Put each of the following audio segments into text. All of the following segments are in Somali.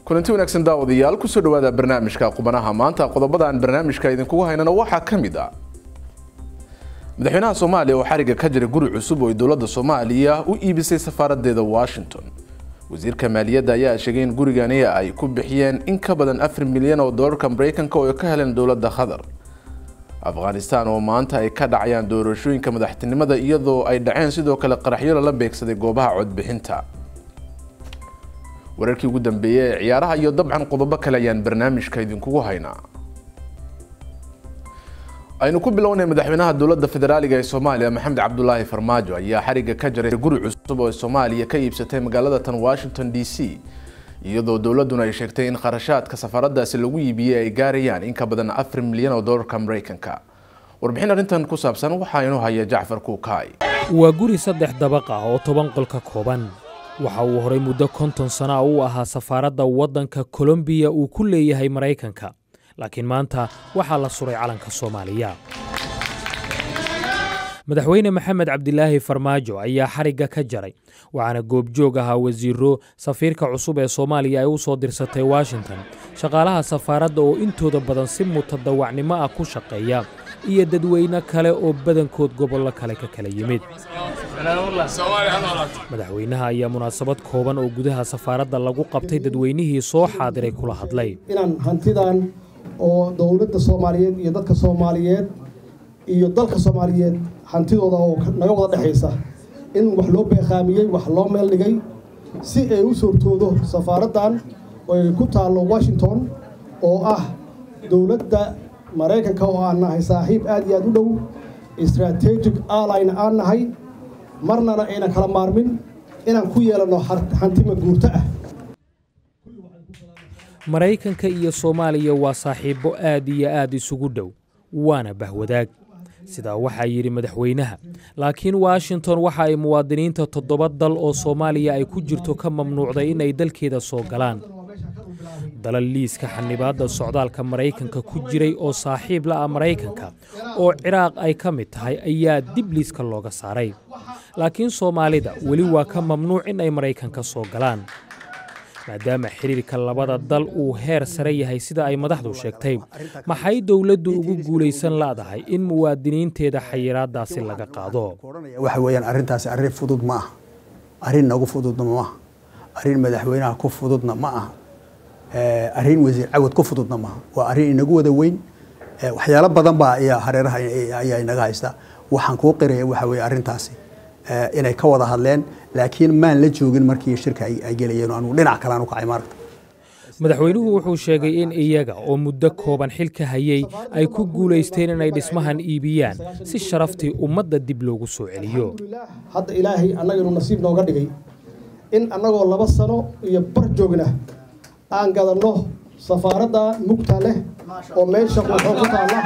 kulanti wanaagsan daawadayaal kusoo dhawaada barnaamijka qubanaha maanta qodobada aan barnaamijka idinkugu haynana waxaa ka mid ah madaxweynaha soomaaliya oo xariga ka jira guri cusub oo ay dowladda soomaaliya u iibisay safaaradeeda washington wasiirka maaliyadda ayaa sheegay in gurigani ay ku bixiyeen in ka badan afar milyan oo doolarka mareykanka oo ay ka heleen dowladda qatar afghanistan oo maanta ay ka dhacayaan doorashooyinka madaxtinimada iyadoo ay dhaceen sidoo kale qaraxyo lala beegsaday goobaha codbixinta wararkii ugu dambeeyey ee ciyaaraha iyo dabcan qodobo kale ayaan barnaamijka idinkugu haynaa aynu ku bilownay madaxweynaha dowladda federaaliga ee soomaaliya maxamed cabdulaahi farmaajo ayaa xariga ka jaray guri cusub oo soomaaliya ka iibsatay magaalada tan washington d c iyadoo dowladuna ay sheegtay in kharashaadka safaaradaasi lagu iibiyey ay gaarayaan in ka badan afar milyan oo doolarka mareykanka warbixin arrintan ku saabsan waxaa inuu haya jacfar kuukaay waa guri saddex dabaq ah oo toban qol ka kooban waxa uu horay muddo konton sana u ahaa safaaradda waddanka kolombiya uu ku leeyahay maraykanka laakiin maanta waxaa la suray calanka soomaaliya madaxweyne maxamed cabdilaahi farmaajo ayaa xarigga ka jaray waxaana goobjoog ahaa wasiiro safiirka cusub ee soomaaliya ay u soo dirsatay washington shaqaalaha safaaradda oo intooda badan si mutadawacnimo ah ku shaqeeya iyo dadweyne kale oo badankood gobollo kale ka kala yimid madaxweynaha ayaa munaasabad kooban oo gudaha safaaradda lagu qabtay dadweynihii soo xaadiray kula hadlay inaan hantidan oo dowladda soomaaliyeed iyo dadka soomaaliyeed iyo dalka soomaaliyeed hantidooda oo naga wada dhexaysa in wax loo beeqaamiyey wax loo meel dhigay si ay u suurtoodo safaaraddan oy ku taallo washington oo ah dowladda maraykanka oo aan nahay saaxiib aad iyo aad u dhow strategic allyna aan nahay marnana aynan kala maarmin inaan ku yeelanno hantima guurto ah maraykanka iyo soomaaliya waa saaxiibbo aad iyo aad isugu dhow waana bahwadaag sidaa waxaa yidhi madaxweynaha laakiin washington waxa ay muwaadiniinta toddoba dal oo soomaaliya ay ku jirto ka mamnuucday inay dalkeeda soo galaan dalal liiska xanibaadda socdaalka maraykanka ku jiray oo saaxiib la ah maraykanka oo ciraaq ay ka mid tahay ayaa dib liiska looga saaray laakiin soomaalida weli waa ka mamnuuc in ay maraykanka soo galaan maadaama xiriirka labada dal uu heer sare yahay sida ay madaxdu sheegtay maxay dowladdu ugu guulaysan la'dahay in muwaadiniinteeda xayiraadaasi laga qaado waxa weeyaan arrintaasi arrin fudud ma aha arrin nagu fududna ma aha arrin madaxweynaha ku fududna ma aha arrin wasiir cawad ku fududna maaha waa arrin inagu wada weyn waxyaalo badan baa ayaa hareeraha ayaa inaga haysta waxaan kuu qiraya waxa weeye arrintaasi inay ka wada hadleen laakiin maan la joogin markii shirka ay gelayeen anugu dhinac kale aan u kacay maaragta madaxweynuhu wuxuu sheegay in iyaga oo muddo kooban xilka hayay ay ku guulaysteen inay dhismahan iibiyaan si sharaftii ummadda dib loogu soo celiyo hadda ilaahay annaganu nasiib nooga dhigay in annagoo laba sano iyo bar joogna aan gadanno safaaradda mugta leh oo meesha quuxoo ku taalla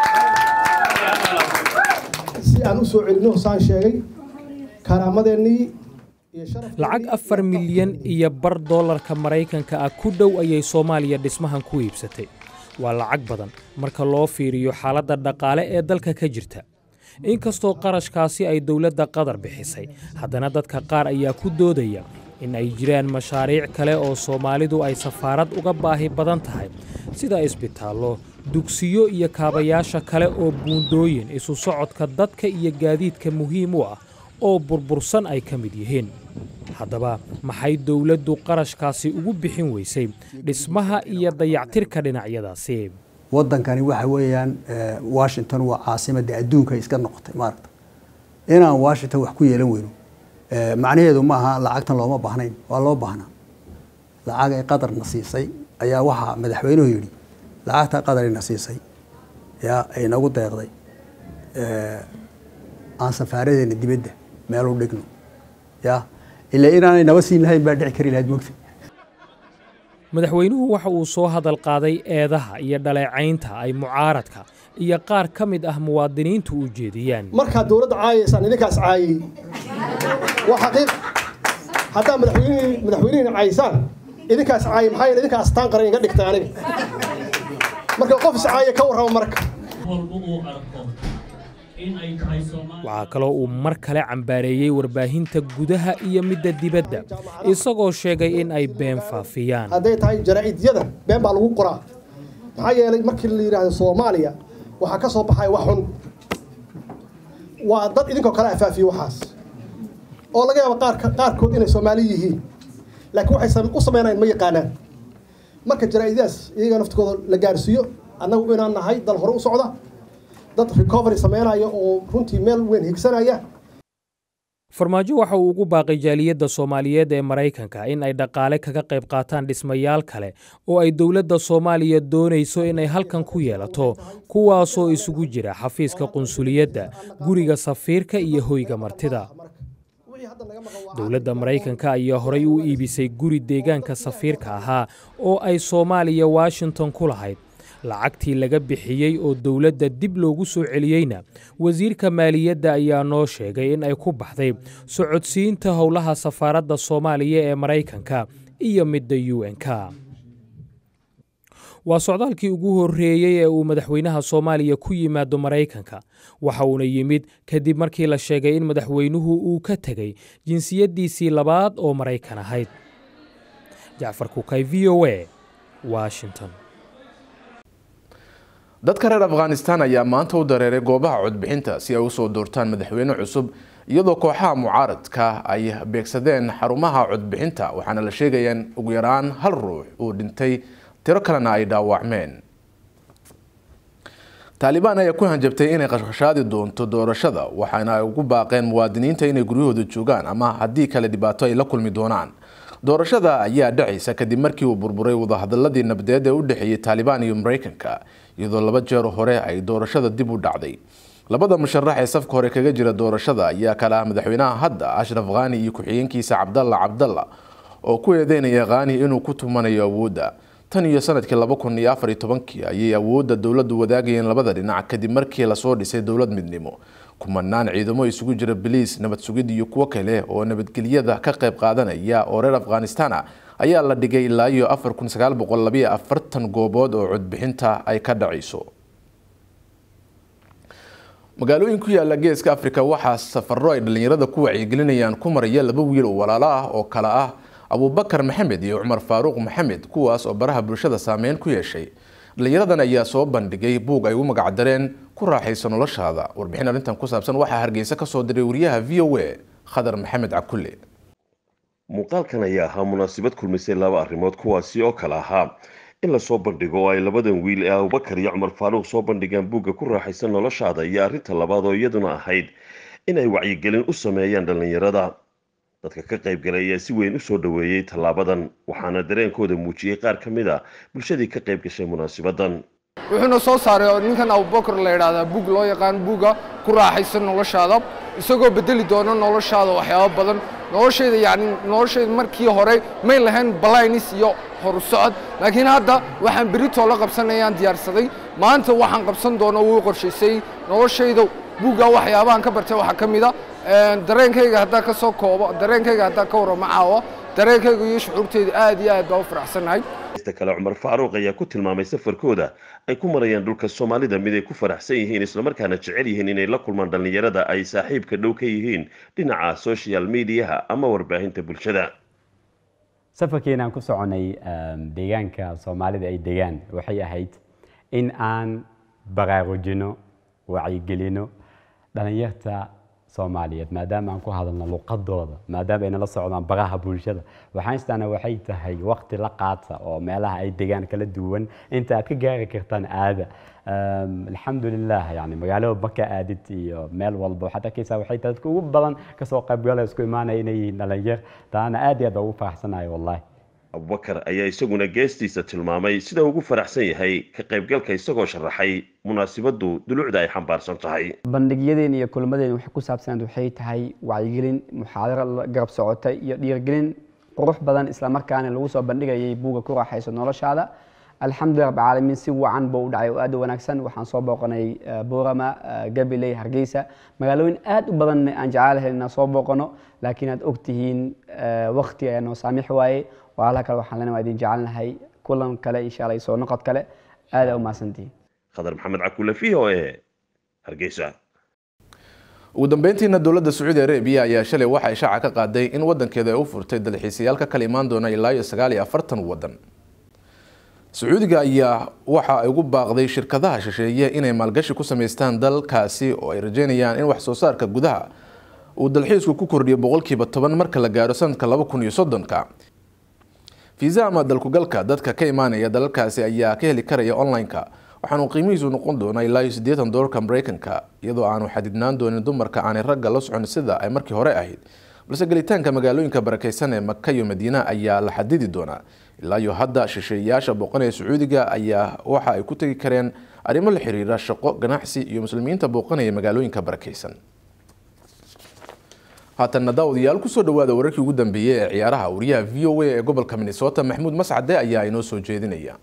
si aan u soo celinno saan sheegay karaamadeennii lacag afar milyan iyo bar doolarka maraykanka ah ku dhow ayay soomaaliya dhismahan ku iibsatay waa lacag badan marka loo fiiriyo xaaladda dhaqaale ee dalka ka jirta inkastoo qarashkaasi ay dowladda qatar bixisay haddana dadka qaar ayaa ku doodaya in ay jiraan mashaariic kale oo soomaalidu ay safaarad uga baahi badan tahay sida isbitaallo dugsiyo iyo kaabayaasha kale oo buundooyin isu socodka dadka iyo gaadiidka muhiim u ah oo burbursan ay ka mid yihiin haddaba maxay dowladdu qarashkaasi ugu bixin weysay dhismaha iyo dayactirka dhinacyadaasi waddankani waxa weeyaan washington waa caasimadda adduunka iska noqotay maaragta inaan washington wax ku yeelan weyno macnaheedu ma aha lacagtan looma baahnayn waa loo baahnaa lacag ay qadarna siisay ayaa waxaa madaxweynuhu yidhi lacagta qadarina siisay yaa ay nagu deeqday aan safaaradeena dibadda meel u dhigno ya ilaa inaanay naba siin lahayn baa dhici kari lahayd mogta madaxweynuhu waxa uu soo hadal qaaday eedaha iyo dhaleecaynta ay mucaaradka iyo qaar ka mid ah muwaadiniintu u jeediyaan markaad dowladda caayaysaan idinkaas caayay waa xaqiiq haddaa madaxweynihii madaxweynihiina caayaysaan idinkaas caayay maxaa yeele idinkaa astaan qaran iga dhigtay aniga marka qof is caaya ka warrama marka walba uu arko waxaa kaloo uu mar kale cambaareeyey warbaahinta gudaha iyo midda dibadda isagoo sheegay in ay been faafiyaan hadday tahay jaraa'idyada been baa lagu qoraa maxaa yeelay markii la yidhaahdo soomaaliya waxaa ka soo baxaya wax xun waa dad idinkoo kale afaafiye waxaas oo laga yaabo qaar qaarkood inay soomaali yihiin laakiin waxay u sameynayaan ma yaqaanaan marka jaraa'idadaas iyaga naftigooda la gaarsiiyo annagu inaan nahay dal hore u socda dad recovery sameynaya oo runtii meel weyn higsanaya farmaajo waxa uu ugu baaqay jaaliyadda soomaaliyeed ee maraykanka in ay dhaqaale kaga qayb qaataan dhismayaal kale oo ay dowladda soomaaliya doonayso inay halkan ku yeelato kuwaasoo isugu jira xafiiska qunsuliyadda guriga safiirka iyo hoyga martida dowladda maraykanka ayaa horay u iibisay guri deegaanka safiirka ahaa oo ay soomaaliya washington ku lahayd lacagtii laga bixiyey oo dowladda dib loogu soo celiyeyna wasiirka maaliyadda ayaa noo sheegay in ay ku baxday socodsiinta howlaha safaaradda soomaaliya ee maraykanka iyo midda u n k waa socdaalkii ugu horreeyey ee uu madaxweynaha soomaaliya ku yimaado maraykanka waxa uuna yimid kadib markii la sheegay in madaxweynuhu uu ka tegey jinsiyaddiisii labaad oo maraykan ahayd jacfar kukay v o a washington dadka reer afghanistan ayaa maanta u dareeray goobaha codbixinta si ay usoo doortaan madaxweyne cusub iyadoo kooxaha mucaaradka ay beegsadeen xarumaha codbixinta waxaana la sheegaya in ugu yaraan hal ruux uu dhintay tiro kalena ay dhaawacmeen taalibaan ayaa ku hanjabtay inay qashqashaadi doonto doorashada waxaana ay ugu baaqeen muwaadiniinta inay guryahooda joogaan ama haddii kale dhibaato ay la kulmi doonaan doorashada ayaa dhacaysa kadib markii uu burburay wadahadaladii nabadeed ee u dhexeeyey taalibaan iyo maraykanka iyadoo laba jeer hore ay doorashada dib u dhacday labada musharax ee safka hore kaga jira doorashada ayaa kale ah madaxweynaha hadda ashraf khani iyo ku-xigeenkiisa cabdalla cabdalla oo ku eedeynaya khani inuu ku tumanayo awoodda tan iyo sanadkii laba kun iyo afar iyo tobankii ayay awoodda dowladdu wadaagayeen labada dhinac kadib markii lasoo dhisay dowlad midnimo kumanaan ciidamo isugu jira biliis nabad sugid iyo kuwo kale oo nabadgelyada ka qayb qaadanaya oo reer afghanistana ayaa la dhigay ilaa iyo afar kun sagaal boqol labayo afartan goobood oo codbixinta ay ka dhacayso magaalooyin ku yaala geeska afrika waxaa safaro ay dhallinyarada ku wacyigelinayaan ku maraya laba wiil oo walaalo ah oo kale ah abubakar maxamed iyo cumar faaruuq maxamed kuwaas oo baraha bulshada saameyn ku yeeshay dhallinyaradan ayaa soo bandhigay buug ay u magacdareen ku raaxayso noloshaada warbixin arrintan ku saabsan waxaa hargeysa ka soo diray wariyaha v o a khadar maxamed cakulle muuqaalkan ayaa ahaa munaasabad kulmisay laba arrimood kuwaasi oo kale ahaa in lasoo bandhigo oo ay labadan wiil ee abubakar iyo cumar faaruuq soo bandhigaan buugga ku raaxaysa noloshaada iyo arrinta labaad oo iyaduna ahayd in ay wacyigelin u sameeyaan dhallinyarada dadka ka qaybgalay ayaa si weyn u soo dhoweeyey tallaabadan waxaana dareenkooda muujiyey qaar ka mid a bulshadii ka qayb gashay munaasabadan wuxuuna soo saaray ninkan abubakar la yidhaahdaa buug loo yaqaan buugga ku raaxaysa noloshaada isagoo bedeli doona noloshaada waxyaabo badan noloshayda yacni noloshayda markii hore may lahayn ballaynis iyo horu socod laakiin hadda waxaan beritoo la qabsanayaan diyaarsaday maanta waxaan qabsan doono wuu qorshaysay noloshayda buugga waxyaabahan ka bartay waxaa ka mid a dareenkayga haddaa ka soo koobo dareenkayga haddaa ka warramo caawa dareenkayga iyo shucuurteyda aad iyo aad baa u faraxsannahay ista kale cumar faaruuq ayaa ku tilmaamay safarkooda ay ku marayaan dhulka soomaalida mid ay ku faraxsan yihiin islamarkaana jecel yihiin inay la kulmaan dhallinyarada ay saaxiibka dhow ka yihiin dhinaca social mediaha ama warbaahinta bulshada safarkeenaan ku soconay deegaanka soomaalida ay degaan waxay ahayd in aan baraarujino wacyigelino dhalinyarta soomaaliyeed maadaama aan ku hadalno luqadooda maadaama ayna la socdaan baraha bulshada waxaan istaana waxay tahay waqti la qaata oo meelaha ay degaan kala duwan inta aad ka gaari kartaan aada alxamdulilah yani magaalada marka aadid iyo meel walba waxaad arkaysaa waxay tahay dadka ugu badan kasoo qaybgala isku imaanaya inay yihiin dhalinyar taana aad iyo aad baa ugu faraxsanayo wallahi abubakar ayaa isaguna geestiisa tilmaamay sida ugu faraxsan yahay ka qaybgalka isagoo sharaxay munaasibadu dulucda ay xambaarsan tahay bandhigyadeen iyo kulmadeen waxay ku saabsanayd waxay tahay wacyigelin muxaadaro garab socotay iyo dhiirgelin qurux badan islamarkaana lagu soo bandhigayay buugga ku raaxayso noloshaada alxamdulilah rab caalamiin si wacan buu u dhacay oo aad u wanaagsan waxaan soo booqanay boorama gabiley hargeysa magaalooyin aad u badan aan jecelahay inaan soo booqano laakiin aad ogtihiin waqti ayaa noo saamix waaye walaalaha kale waxaan leenahay waa idin jecelnahay kulan kale insha allah soo noqod kale aad aa u mahadsantihiin khadar maxamed cakule v o e hargeysa ugu dambeyntiina dowladda sacuudi arabiya ayaa shalay waxay shaaca ka qaaday in wadankeeda ay u furtay dalxiisayaal ka kala imaan doona ilaa iyo sagaal iyo afartan wadan sacuudiga ayaa waxa ay ugu baaqday shirkadaha shisheeye inay maalgashi ku sameystaan dalkaasi oo ay rajeynayaan in wax soo saarka gudaha uu dalxiisku ku kordhiyo boqolkiiba toban marka la gaaro sanadka laba kun iyo soddonka fiisa ama dalkugalka dadka ka imaanaya dalalkaasi ayaa ka heli karaya online-ka waxaanu qiimihiisu noqon doonaa ilaa iyo siddeetan doolarka mareykanka iyadoo aanu xadidnaan doonin dumarka aanay ragga la socon sida ay markii hore ahayd balse gelitaanka magaalooyinka barakeysan ee maka iyo madiina ayaa la xadidi doonaa ilaa iyo hadda shisheeyayaasha booqanaya sacuudiga ayaa waxa ay ku tegi kareen arrimo la xiriira shaqo ganacsi iyo muslimiinta booqanaya magaalooyinka barakeysan haatanna daawadayaal kusoo dhawaada wararkii ugu dambeeyey ee ciyaaraha wariyaha v o a ee gobolka minnesota maxamuud mascade ayaa inoo soo jeedinaya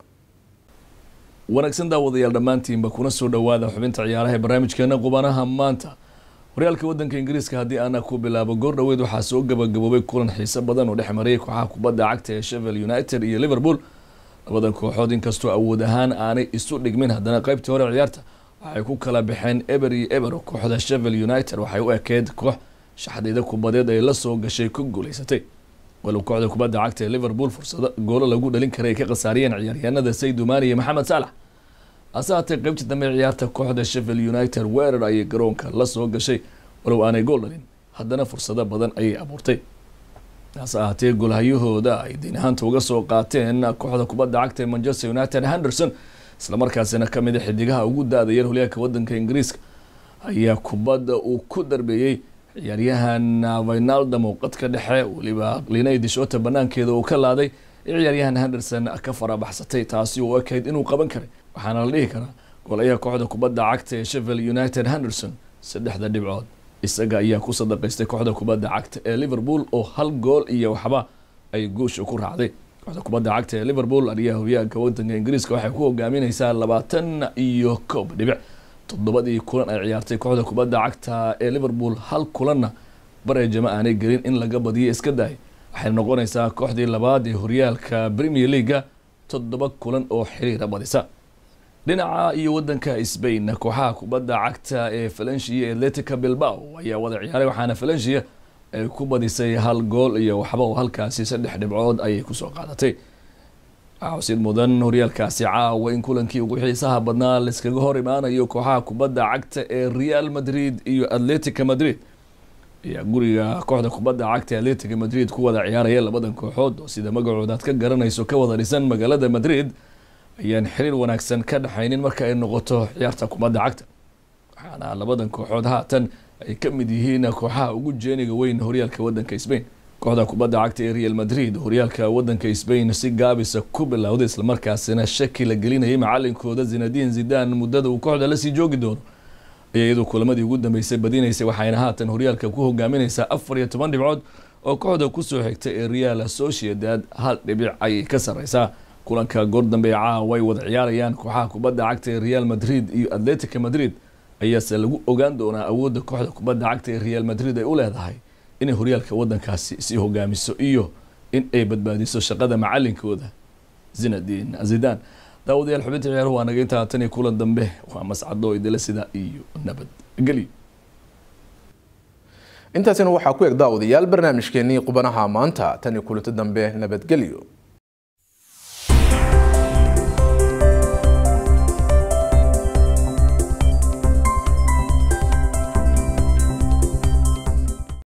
wanaagsan daawadayaal dhammaantiinba kuna soo dhawaada xubinta ciyaaraha ee barnaamijkeena qubanaha maanta horyaalka wadanka ingiriiska haddii aana ku bilaabo goor dhoweed waxaa soo gabagaboobay kulan xiise badan oo dhex marayay kooxaha kubadda cagta ee shevel united iyo liverpool labadan kooxood inkastoo awood ahaan aanay isu dhigmin haddana qaybtii hore ciyaarta waxay ku kala baxeen eber iyo eber oo kooxda shevel united waxay u ekeed koox shaxdayda kubadeed ay la soo gashay ku guuleysatay walow kooxda kubadda cagta ee liverpool fursado goolo lagu dhalin karay ay ka khasaariyeen ciyaaryahanada saydumaani iyo maxamed saalax hase haatee qaybtii dambe ciyaarta kooxda shevel united weerar ayay garoonka la soo gashay walow aanay gool dhalin haddana fursado badan ayay abuurtay hase ahaatee goolhayahooda ay diin ahaanta uga soo qaateen kooxda kubadda cagta ee manchester united henderson islamarkaasina ka mid a xidigaha ugu da-da yar holyaalka wadanka ingiriiska ayaa kubadda uu ku darbeeyey ciyaaryahan vinaldam oo qadka dhexe weliba linay dishota banaankeeda uu ka laaday ciyaaryahan henderson ka farabaxsatay taasi oo ekayd inuu qaban karay waxaana la dhihi karaa golayaha kooxda kubadda cagta ee shevel united henderson saddexda dhibcood isaga ayaa ku sadaqaystay kooxda kubadda cagta ee liverpool oo hal gool iyo waxba ay guusha ku raacday kooxda kubadda cagta ee liverpool ariyaha horyaalka wadanka ingiriiska waxay ku hogaamineysaa labaatan iyo koob dhibic toddobadii kulan ay ciyaartay kooxda kubadda cagta ee liverpool hal kulanna bareejama aanay gelin in laga badiyo iska daay waxay noqonaysaa kooxdii labaad ee horyaalka premier leaga toddoba kulan oo xiriira badisa dhinaca iyo wadanka spain kooxaha kubadda cagta ee valencia atletica bilbao ayaa wada ciyaaray waxaana valencia ay ku badisay hal gool iyo waxba oo halkaasi saddex dhibcood ayay kusoo qaadatay xusid mudan horyaalkaasi caawa in kulankii ugu xiisaha badnaa laiskaga hor imaanayo kooxaha kubadda cagta ee real madrid iyo atletica madrid ayaa guriga kooxda kubadda cagta ee atletica madrid ku wada ciyaaraya labadan kooxood oo sida magacooda aad ka garanayso ka wada dhisan magaalada madrid ayaan xiriir wanaagsan ka dhexaynin marka ay noqoto ciyaarta kubadda cagta waxaana labadan kooxood haatan ay ka mid yihiin kooxaha ugu jeeniga weyn horyaalka wadanka spain kooxda kubadda cagta ee real madrid horyaalka wadanka spain si gaabisa ku bilowday islamarkaasina shaki la gelinayay macalinkooda zinadin zidan muddada uu kooxda lasii joogi doono ayaa iyadoo kulamadii ugu dambeysay badinaysay waxayna haatan horyaalka ku hogaamineysaa afar iyo toban dhibcood oo kooxda kusoo xigta ee real sociedad hal dhibic ayay ka sareysaa kulanka goor dambe caawa ay wada ciyaarayaan kooxaha kubadda cagta ee real madrid iyo atletica madrid ayaase lagu ogaan doonaa awoodda kooxda kubadda cagta ee real madrid ay u leedahay inay horyaalka wadankaasi sii hogaamiso iyo in ay badbaadiso shaqada macalinkooda zinadin zidan daawadayaal xubinta ciyaaruhu waa naga intaa tan iyo kulan dambe waa mascado idila sida iyo nabadgelyo intaasina waxaa ku eg daawadayaal barnaamijkeenii qubanaha maanta tan iyo kulanto dambe nabadgelyo